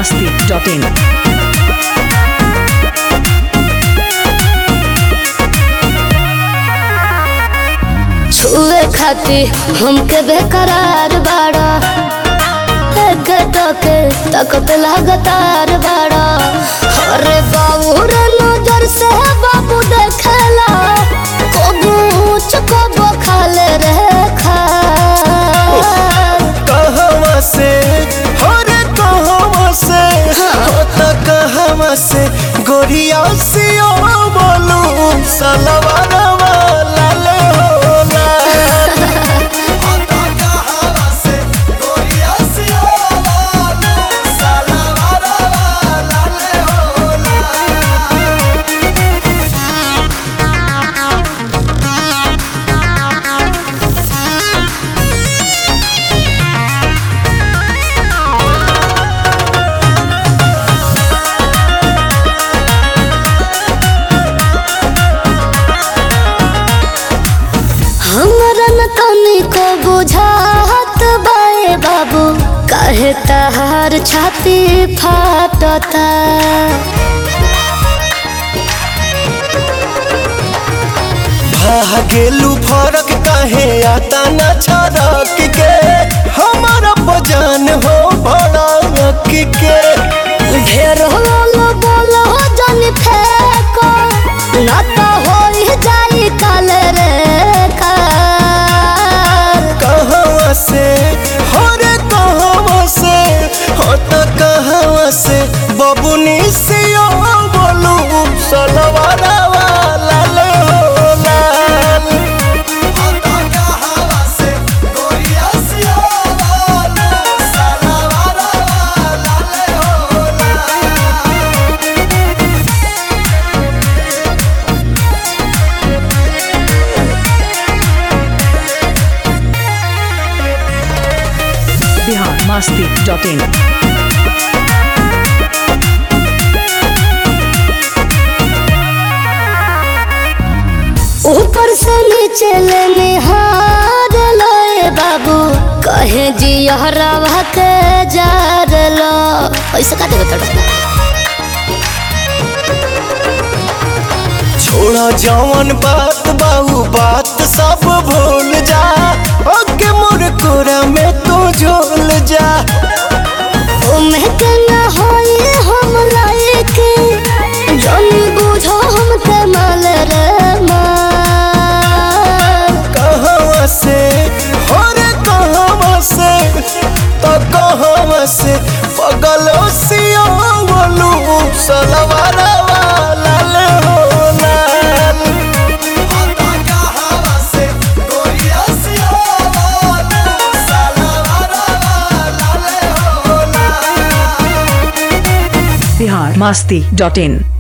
masti.in. छुए खाती हमके बेकरार बाड़ा एक टके तकत लगातार बाड़ा अरे बाबू रे नजर से बाबू देखेला कबू ऊंच कबू खाले रे खा कहवा से हो रे कहवा से हो त कहवा से गोरिया से ओ बोलू सलवारवा लाल हो लाल हो त कहवा से गोरिया से ओ बोलू सलवारवा लाल हो लाल हमरा न तनिको बुझात बाए बाबू काहे तहार छाती फाटता भागेलू फरक काहे आता न छरक के हमारा बजान हो भड़क के ढेर होलो बोलो जन फेको न तो होई जाई काल रे काल कहवा से हो रे कहवा से हो त कहवा से बबुनी से ओ बोलू सलवारवा लाल हो लाल हो त कहवा से गोरिया से ओ बोलू सलवारवा लाल हो लाल Bihar masti.in. ऊपर से नीचे ले निहार लोए बाबू कहे जी हरावा के जार लो ऐसे का देवे तड़का छोड़ा जवन बात बाहू बात सब भूल जा ओके मोर कोरा में तू झोल जा उम्र के न होई हम लायक जन बुझो हम के माल रे माल कहवा से हो रे कहवा से तो कहवा से पगलो सियो बोलू सलवारवा लाल हो लाल हो तो कहवा से गोरिया सियो बोलू सलवारवा लाल हो लाल Bihar masti.in.